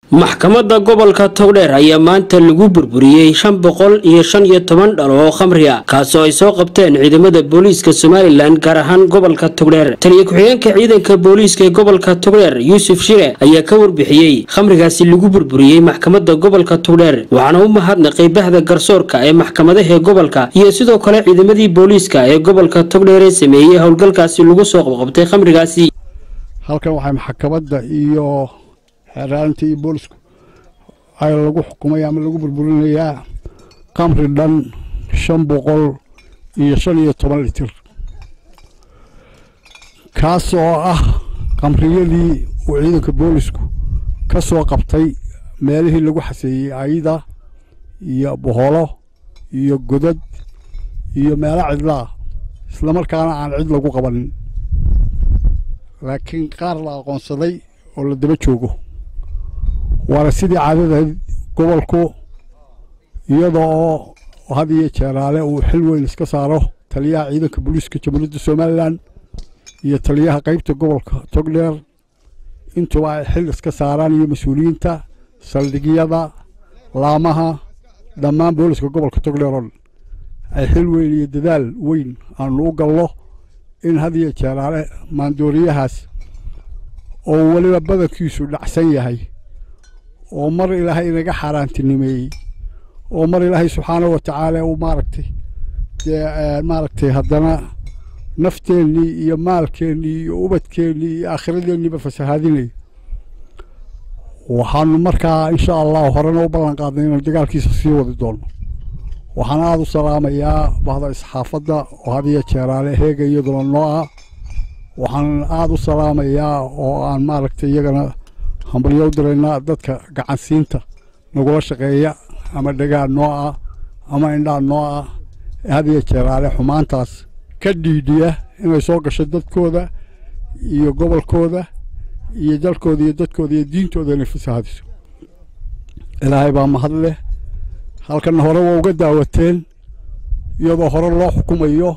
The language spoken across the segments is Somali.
maxkamadda gobolka togdheer ayaa maanta lagu burburiyey shan boqol iyo shan iyo toban dhalo oo khamri ah kaasoo ay soo qabteen ciidamada booliiska somalilan gaar ahaan gobolka togdheer taliyo ku-xigeenka ciidanka booliiska ee gobolka togdheer yuusuf shire ayaa ka warbixiyey khamrigaasi lagu burburiyey maxkamadda gobolka togdheer waxaana u mahadnaqay bahda garsoorka ee maxkamadaha gobolka iyo sidoo kale ciidamadii booliiska ee gobolka togdheer ee sameeyey howlgalkaasi lagu soo qabqabtay khamrigaasi halkan waxay maxkamadda iyo xeeraalinta iyo boolisku ay lagu xukumay ama lagu burburinayaa kamri dhan shan boqol iyo shan iyo toban litir kaas oo ah kamriyadii uu ciidanka boolisku ka soo qabtay meelihii lagu xaseeyey ayda iyo boholo iyo godad iyo meelo cidlaa islamarkaana aan cid lagu qabanin laakiin qaar la aqoonsaday oo la daba joogo waana sidii caadadayd gobolku iyada oo had iyo jeeraale uu xil weyn iska saaro taliyaha ciidanka booliiska jamhuuriyadda somalilan iyo taliyaha qeybta gobolka togdheer intuba ay xil iska saaraan iyo mas-uuliyiinta saldhigyada laamaha dhammaan booliska gobolka togdheer oo dhan ay xil weyn iyo dadaal weyn aanu u gallo in had iyo jeeraale maandooriyahaas oo weliba badankiisu dhacsan yahay oo mar ilaahay inaga xaaraantinimeeyey oo mar ilaahay subxaana wa tacaala uu maaragtay dee maaragtay haddana nafteennii iyo maalkeennii iyo ubadkeennii iyo aakhiradeennii fasahaadinaya waxaanu markaa insha allah horena u ballan qaadnay inaan dagaalkiisa sii wadi doono waxaan aada u salaamayaa bahda isxaafadda oo had iyo jeeraale heega iyaduna noo ah waxaan aada u salaamayaa oo aan maaragtay iyagana hambalyo u diraynaa dadka gacansiinta nagula shaqeeya ama dhagaan noo ah ama indhaan noo ah ee had iyo jeeraale xumaantaas ka dhiidhiya inay soo gasho dadkooda iyo gobolkooda iyo dalkooda iyo dadkooda iyo diintooda inay fasahaadiso ilaahay baa mahad leh halkanna hore waa uga daawateen iyadoo hore loo xukumayo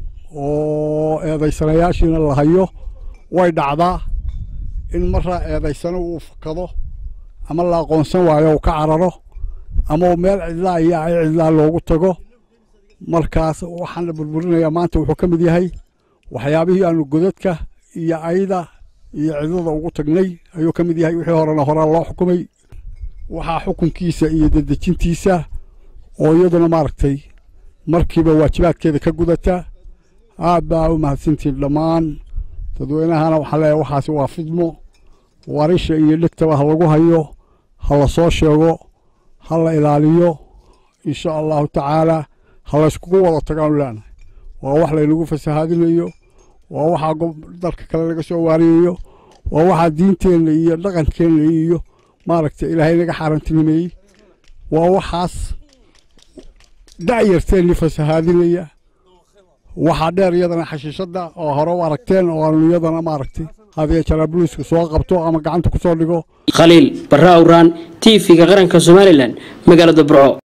oo eedaysanayaashiina la hayo way dhacdaa in marraa eedaysano uu fakado ama la aqoonsan waayo uu ka cararo ama meel cidlaa iyo ay cidlaa loogu tago markaas waxaan la burburinayaa maanta wuxuu ka mid yahay waxyaabihii aanu godadka iyo ayda iyo cidlada ugu tagnay ayuu ka mid yahay wixii horena horaa loo xukumay waxaa xukunkiisa iyo dedejintiisa oo iyaduna maaragtay markiiba waajibaadkeeda ka gudata aad baa u mahadsantiin dhammaan dadweynahana waxaan leeyahay waxaasi waa fidmo warisha iyo dhegtaba ha lagu hayo ha la soo sheego ha la ilaaliyo insha allahu tacaala ha layskugu wada tagaanu leenahay waa wax laynagu fasahaadinayo waa waxaa dalka kale laga soo waariyayo waa waxaa diinteenna iyo dhaqankeenna iyo maaragtay ilaahay naga xaarantinimeeyey waa waxaas da'yarteenni fasahaadinaya waxaa dheer iyadana xashiishadda oo hore u aragteen oo aanu iyadana maaragtay hadiya jaraabuluisku soo qabto ama gacanta ku soo dhigo khaliil barra awraan t v-ga qaranka somalilan magaalada burco